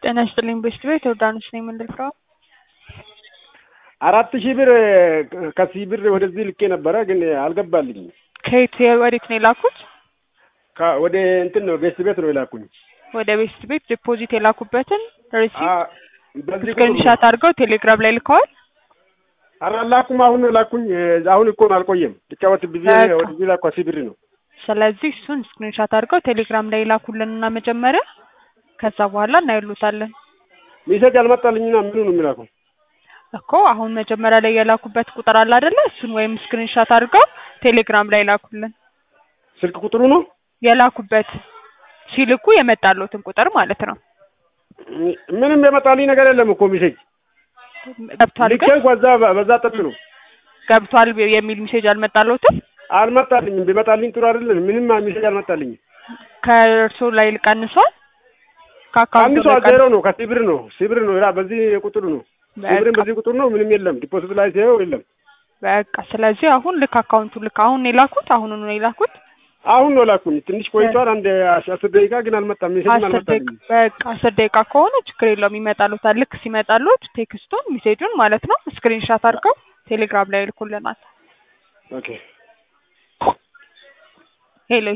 ጤና ይስጥልኝ ቤስት ቤት ዮርዳኖስ ነኝ የምንልከው አራት ሺህ ብር ከዚህ ብር ወደዚህ ልኬ ነበረ፣ ግን አልገባልኝም። ከየት ወዴት ነው የላኩት? ከ- ወደ እንትን ነው ቤስት ቤት ነው የላኩኝ። ወደ ቤስት ቤት ዲፖዚት የላኩበትን ሪሲፕት አ- በዚህ ቁጥር ነው። ስክሪንሻት አድርገው ቴሌግራም ላይ ልከዋል። ኧረ አላኩም። አሁን ነው ላኩኝ። አሁን እኮ ነው አልቆየም። ልጫወት ብዬ በቃ። ወደዚህ ላኩ። አስር ብር ነው። ስለዚህ እሱን ስክሪንሻት አድርገው ቴሌግራም ላይ ላኩልንና መጀመሪያ ከዛ በኋላ እናይሉታለን ሜሴጅ አልመጣልኝና ምኑ ነው የሚላኩ? እኮ አሁን መጀመሪያ ላይ የላኩበት ቁጥር አለ አይደለ? እሱን ወይም ስክሪንሻት አድርገው ቴሌግራም ላይ ላኩልን። ስልክ ቁጥሩ ነው የላኩበት ሲልኩ የመጣሉትን ቁጥር ማለት ነው። ምንም የመጣልኝ ነገር የለም እኮ ሜሴጅ ገብቷል ልኬ ግን እንኳ እዛ በዛ ጠጥ ነው ገብቷል የሚል ሜሴጅ አልመጣለትም። አልመጣልኝም። ቢመጣልኝ ጥሩ አይደለም። ምንም ሜሴጅ አልመጣልኝም። ከእርሶ ላይ ቀንሷል። ከአካውንቱ አንድ ሰው ዜሮ ነው ከሲብር ነው ሲብር ነው ራ በዚህ ቁጥር ነው ሲብርን በቃ በዚህ ቁጥር ነው። ምንም የለም። ዲፖዚት ላይ ሲየው የለም። በቃ ስለዚህ አሁን ልክ አካውንቱ ልክ አሁን ነው የላኩት። አሁን ነው የላኩት። አሁን ነው ላኩኝ። ትንሽ ቆይቷል። አንድ አስር ደቂቃ ግን አልመጣም። ሜሴጅም አስር ደቂቃ አልመጣልኝም። በቃ አስር ደቂቃ ከሆነ ችግር የለውም ይመጣሉታል። ልክ ሲመጣሉት ቴክስቱን ሜሴጁን ማለት ነው ስክሪንሻት አድርገው ቴሌግራም ላይ ይልኩልናል። ኦኬ ሄሎ